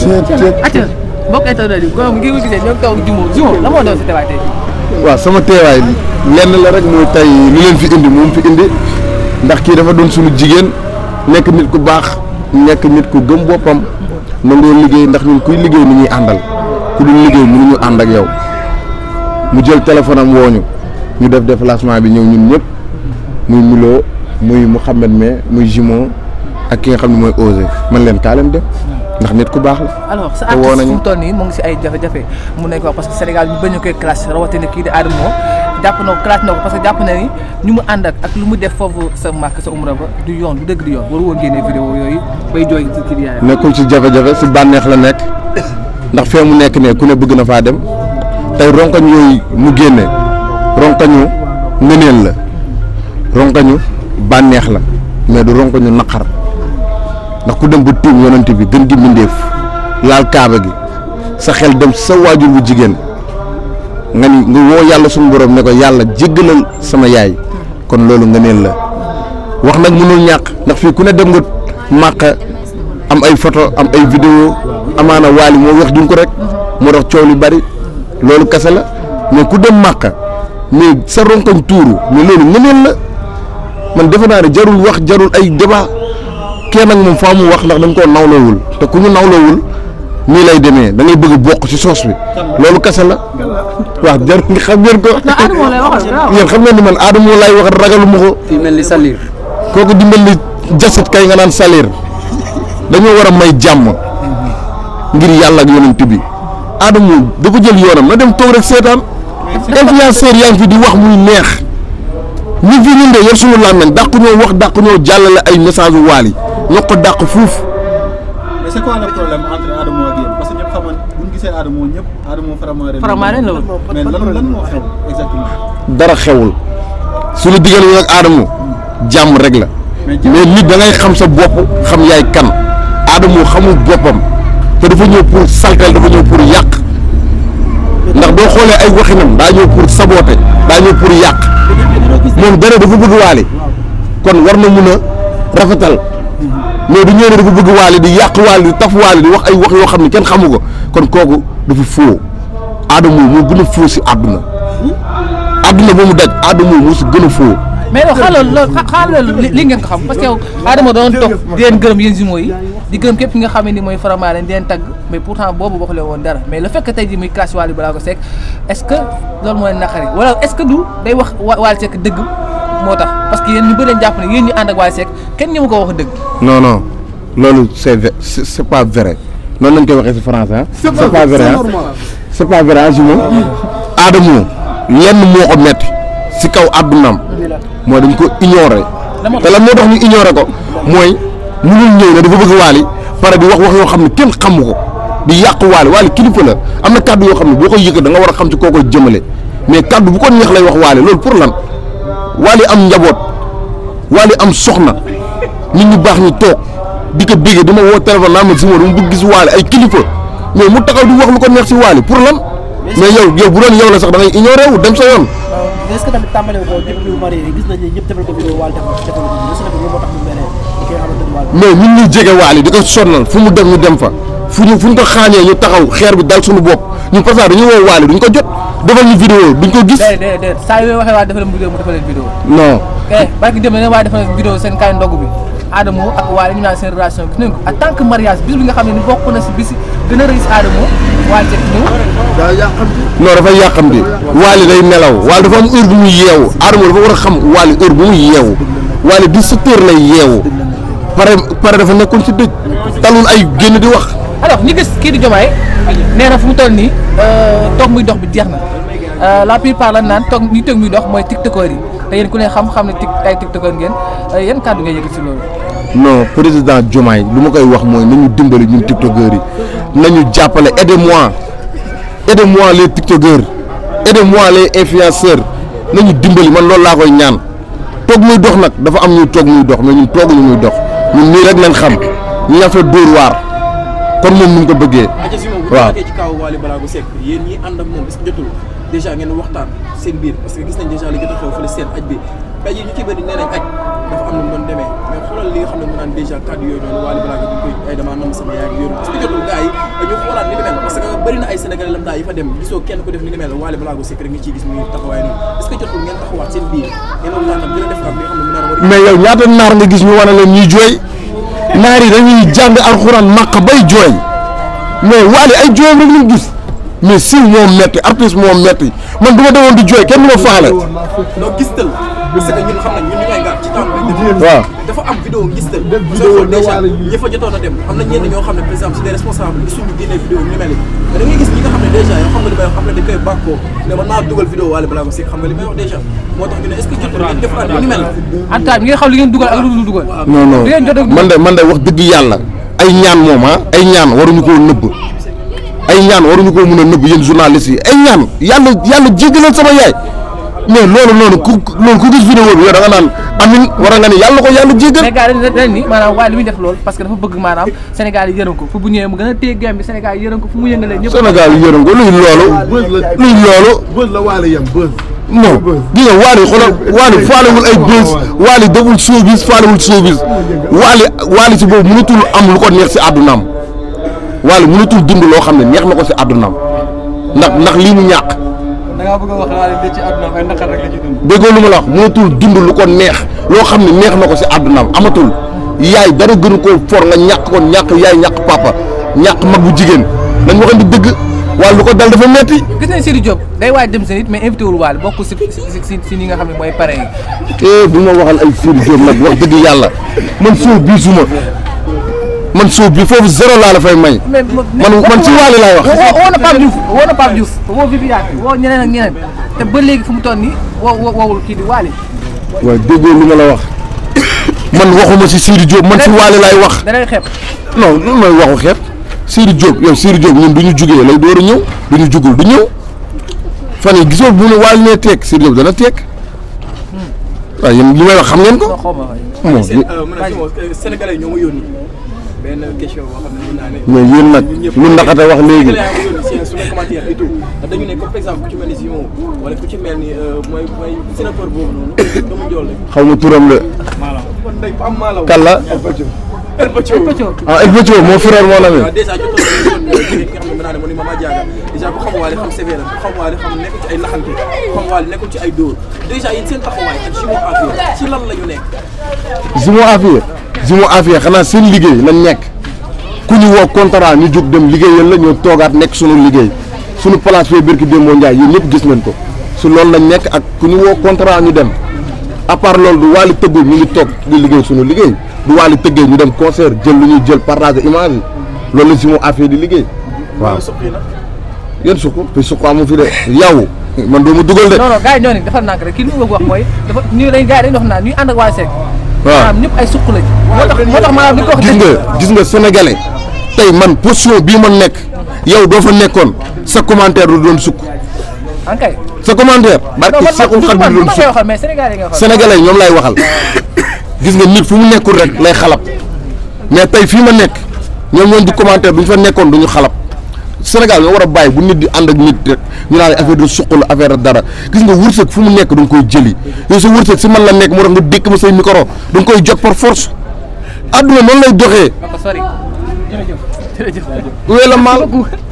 acca mbokk internet yi góor ngi ko gisee ñoo ngi toog jumo jumo la moo doon si teewaay tey waaw sama teewaay lenn la rek mooy tey li leen fi indi moom fi indi ndax kii dafa doon suñu jigéen nekk nit ku baax nekk nit ku gëm boppam nangoo liggéey ndax ñun kuy liggéey ni ñuy àndal ku dul liggéey mënuñu ànd ak yow mu jël téléphone am wooñu ñu def déplacement bi ñëw ñun ñëpp muy Milo muy Mouhamed me muy Jimo ak ki nga xam ne mooy Osé man leen kaa leen def ndax nit ku baax la. alors sa te woo artiste fu nañu. mu toll nii mu ngi si ay jafe-jafe mun nañ ko wax parce que Sénégal ñu bañ a koy classe rawatina kii di Adamo jàpp na ko classe na ko parce que jàpp na ni ñu mu ànd ak ak lu mu def foofu sa màkk sa umra ba du yoon du dëgg du yoon waru woon génnee vidéo yooyu bay jooy ci kii di yaayam nekkul ci jafe-jafe si bànneex la nekk ndax fee mu nekk ne ku ne bëgg na faa dem tey ronkañ yooyu mu génne ronkañu ngëneel la ronkañu bànneex la mais du ronkañu naqar ndax ku dem ba tuum yonent bi gën gi mbindéef laal kaaba gi sa xel dem sa waajur bu jigéen nga ni nga woo yàlla suñu borom ne ko yàlla jéggalal sama yaay kon loolu ngëneel la wax nag mënul ñàkk ndax fii ku ne dem nga màq am ay photo am ay vidéo amaana waali moo wax duñ ko rek moo tax coow li bari loolu kese la mais ku dem màq mais sa ronkoñ tuuru mais loolu ngëneel la man defe naa ne jarul wax jarul ay débat kenn nag moom faa mu wax ndax dañ koo nawloowul te ku ñu nawloowul nii lay demee da ngay bëgg a bokk ci soos bi loolu kese la waaw jarul nga xam ngeen ko Adamo lay waxal waaw yéen xam ngeen ni man Adamo laay wax ragalu ma ko fi mel ni Salir. kooku dimbali jasit kay nga naan salaire dañoo war a may jàmm ngir yàlla ak yonent bi Adamo dafa jël yoonam na dem toog rek seetaan influenceur yaa ngi fi di wax muy neex ñu fi ñun de yor suñu làmmiñ dàq ñoo wax dàq ñoo jàllale ay message u waal yi ñoo ko dàq fuuf mais c'est quoi le problème entre Adamo ak yéen parce que ñëpp xamoon bu ñu gisee Adamo ñëpp Adamo Faramareen. Faramareen la woon. mais lan lan moo xew exactement. dara xewul suñu diggante ñun ak Adamo jàmm rek la mais jàmm mais nit da ngay xam sa bopp xam yaay kan Adamo xamul boppam te dafa ñëw pour saltel dafa ñëw pour yàq ndax boo xoolee ay waxinam daa ñëw pour saboter daa ñëw pour yàq moom dara dafa bëgg waali kon war na mun a rafetal mais du ñëw ne dafa bëgg waali di yàq waali di taf waali di wax ay wax yoo xam ne kenn xamu ko kon kooku dafa foo Adamo moo gën a foo si àdduna àdduna ba mu daj Adamo moo si gën a foo mais yow xaaral loolu xaaral loolu li ngeen ko xam parce que yow Adama doon toog di leen gërëm yéen jumeaux yi di gërëm képp ki nga xam ne ni mooy Faramareen di leen tagg mais pourtant boobu waxulee woon dara mais le fait que tey jii muy classe Wally Ballago Seck est-ce que loolu moo leen naqari wala est-ce que du day wax Wa- Wally Seck dëgg moo tax parce que yéen ñu bëri leen jàpp ne yéen ñu ànd ak Wally Seck kenn ñëmu ko wax dëgg non non loolu c'est vrai c'est c'est pas vrai noonu lañ koy waxee si français ah. c'est pas vrai ah c'est pas vrai ah Juma. Adamo lenn moo ko metti si kaw àddunaam mooy dañ ko ignorer te lan moo tax ñu ignorer ko mooy mënul ñëw ne dafa bëgg waali pare di wax wax yoo xam ne kenn xamu ko di yàq waali waali kilifa la am na kàddu yoo xam ne boo koy yëkkat da nga war a xam ci koo koy jëmale mais kàddu bu ko neex lay wax waali loolu pour lan waali am njaboot waali am soxna nit ñu baax ñu toog di ko bégee di ma woo téléphone naa ma si ma dama bëgg gis waali ay kilifa mais mu taxaw di wax lu ko neex si waali pour lan mais yow yow bu doon yow la sax da ngay ignorer wu dem sa yoon mais est-ce que tamit tàmbale ko depuis mu marié gis nañ ne ñëpp defal ko vidéo Wally defal defal ko vidéo est-ce que tamit loolu moo tax mu mere ki nga xamante ni Wally mais ñun ñuy jege waali di ko sonnal fu mu dem ñu dem fa fu ñu fu ñu ko xaañee ñu taxaw xeer bi dal suñu bopp ñun parce que dañuy woo waali duñ ko jot defal ñu vidéo duñ ko gis déedéet déedéet déedéet saa yooyu waxee waa defal leen vidéo mu defal leen vidéo non eh barki dem ne waaye defal leen vidéo seen kaay ndogg bi Adamo ak Wally ñu naan seen relation gis nañ ko en tant que mariage bis bi nga xam ne ni bokk na si bis gën a rëy si Adamo Wally Seck ñëw non dafay yàqamti waali day nelaw waali dafa am heure bu muy yeewu Adamo dafa war a xam waali heure bu muy yeewu waali 17 heures lay yeewu pare pare dafa nekkoon si dëj talul ay génn di wax alors ñu gis kii di Diomaye nee na fu mu toll nii toog muy dox bi jeex na la plupart lan naan toog ñi toog muy dox mooy tiktokeur yi te yéen ku ne xam-xam ne tik ay tiktokeur ngeen yan kàddu ngay yëkkati si loolu. non président Diomaye lu ma koy wax mooy nañu dimbali ñun tiktokeurs yi nañu jàppale aidez-moi aidez-moi les tiktokeurs aidez-moi les influenceurs nañu dimbali man loolu laa koy ñaan toog muy dox nag dafa am ñuy toog muy dox mais ñun tooguñu muy dox ñun nii rek lañ xam ñu ñaa fa dóor waar kon moom nu mu ko bëggee aja si moom bu waaw. ñu ci kaw Wally Ballago Seck yéen ñi ànd ak moom est-ce que jotul déjà ngeen waxtaan seen biir parce que gis nañ déjà li jot a xew fële seen aj bi tey jii ñu ci bëri nee nañ aj dafa am lu mu doon demee mais xoolal li nga xam ne mu naan déjà kàddu yooyu noonu Wally Ballago ñu koy ay dama nam sama yaay ak yooyu est-ce que jotul gars yi dañu xoolaat ni ni mel parce que bëri na ay sénégalais lam daa yi fa dem gisoo kenn ko def ni ni mel Wally Ballago Seck rek nga ciy gis muy taxawaay nii est-ce que jotul ngeen taxawaat seen biir ngeen waxtaan nag gën a def ak li nga xam ne mu naan war mais yow ñaata naar nga gis ñu wane leen ñuy jooy naar yi dañuy jàng alxuraan màq bay jooy mais Wally ay jooyam rek lañ gis mais siw moo metti artiste moo metti man du ma demoon di jooy kenn du ma faale donc gistal parce que ñun xam nañ ñun ñu koy ngaar ci temps bi waaw dafa am vidéo ngistal soo xool déjà ñi fa jotoon a dem am na ñenn ñoo xam ne par exemple c'est des responsables gisuñu génne vidéo ñu mel ni mais da ngay gis ñi nga xam ne déjà yoo xam nga li may wax xam ne dañ koy bàkkoo ne man naa dugal vidéo Wally Ballago Seck xam nga li may wax déjà moo tax ñu ne est-ce que jotul ngeen defaat ni mel en tout cas ngeen xam li ngeen dugal ak lu dul dugal. non non di ngeen jot a man de man de wax dëgg yàlla ay ñaan moom ah ay ñaan waruñu koo nëbb ay ñaan waruñu koo mën a nëbb yéen journalistes yi ay ñaan yàlla yàlla jéggalal sama yaay mais loolu noonu ku loolu ku gis vidéo bi yow da nga naan amin war nga ni yàlla ko yàlla jéggal mais gars yi dañ dañ ni maanaam waaye li muy def loolu parce que dafa bëgg maanaam Sénégal yi yërëm ko fu bu ñëwee mu gën a téye game bi Sénégal yi yërëm ko fu mu yëngalee ñëpp. Sénégal yi yërëm ko luy loolu bës la luy loolu bës la waale yem bës. non gi nga waali xoolal waali faalewul ay bës waali deful showbiz faalewul showbiz waali waali si boobu mënatul am lu ko neex si àddunaam waali mënatul dund loo xam ne neex na ko si àddunaam ndax ndax lii mu ñàkk da ngaa bëgg a wax Wally de ci àdduna ay naqar rek la ci dund. déggoo lu ma la wax mënatul dund lu ko neex loo xam ne neex na ko si àddunaam amatul yaay dara gënu koo for nga ñàkk ko ñàkk yaay ñàkk papa ñàkk mag bu jigéen dañ waxante dëgg waaye lu ko dal dafa metti gis nañ Sidi Diop day waaj dem seen it mais invité wul Wally bokk si si si si ñi nga xam ne mooy pare yi. eh bu ma waxal ay Sidi Diop nag wax dëgg yàlla man soo bii suma man soo bii foofu zéro laa la fay may mais man man ci Wally laay wax woo woo na Pape Diouf woo na Pape Diouf woo Viviane woo ñeneen ak ñeneen te ba léegi fu mu toll nii woo woo woowul kii di Wally. waaye déggoo lu ma la wax man waxuma si Sidi Diop man si Wally laay wax da lay xeeb. non lu may waxu xeet Sidi Diop yow Sidi Diop ñun du ñu jugee lay door a ñëw du ñu jugul du ñëw fan yi gisoo bu ne Wally nee teeg Sidi Diop dana teeg waaye yéen li may wax xam ngeen ko non xaw ma waay. bon seen mën a si sénégalais ñoo ma yónni benn question boo xam ne mën naa ne mais yéen nag lu ndaxate wax léegi sénégalais yaa ma yónni seen suñu commentaire et tout ndax dañu ne comme par exemple ku ci mel ni Simon wala ku ci mel ni mooy mooy sénateur boobu noonu dama jool rek xaw ma turam la kon day am maalaw kan la El Pacho Pëccoo. ah El Pacho moo frère moo la waaw ne dèjà jotoon nañu woon jigéen ki nga xam ne mën naa ne moo ni Mama Diaga dèjà ku xam Wally xam sévère ku xam Wally xam nekkul ci ay naxante ku xam Wally nekkul ci ay dóor dèjà yéen seen taxawaay ak Simon Afia ci lan la ñu nekk Zimo Afia Zimo Afia xanaa seen liggéey lañ nekk ku ñu woo contrat ñu jóg dem liggéeyal la ñoo toogaat nekk sunu liggéey sunu place fee Berki Demba Ndiaye yéen ñëpp gis nañ ko su loolu lañ nekk ak ku ñu woo contrat ñu dem à part loolu du Wally tëggul ñu ngi toog di liggéey sunu liggéey du Wally tëggee ñu dem concert jël lu ñuy jël partage image yi loolu la Zimo Afia di liggéey waaw suqi na yéen suq fi suq amu fi de yow man doo ma dugal de non non gars yi ñoo ni dafa nànk rek kii li mu bëgg wax mooy dafa ñu dañ gars yi dañuy wax naan ñuy ànd ak Wally Seck. waaw maanaam ñëpp ay suq lañ. moo tax moo tax maanaam li ko wax gis nga gis nga sénégalais tey man position bii ma nekk yow doo fa nekkoon sa commentaire du doon sukk en kay. sa commentaire barki Seexul Xadiim du man doon man koy sukk waxal mais Sénégal yi nga waxal. sénégalais ñoom lay waxal gis nga nit fu mu nekkul rek lay xalab mais tey fii ma nekk ñoom ñoom di commentaire duñ fa nekkoon duñu xalab Sénégal nga war a bàyyi bu nit di ànd ak nit rek ñu naan affaire de suq la affaire dara gis nga wërsëg fu mu nekk da nga koy jëli yow sa wërsëg si man la nekk moo tax nga dékk ma say micro da nga koy jot par force adduna noonu lay doxee ko sori. jërëjëf jërëjëf. wee la maal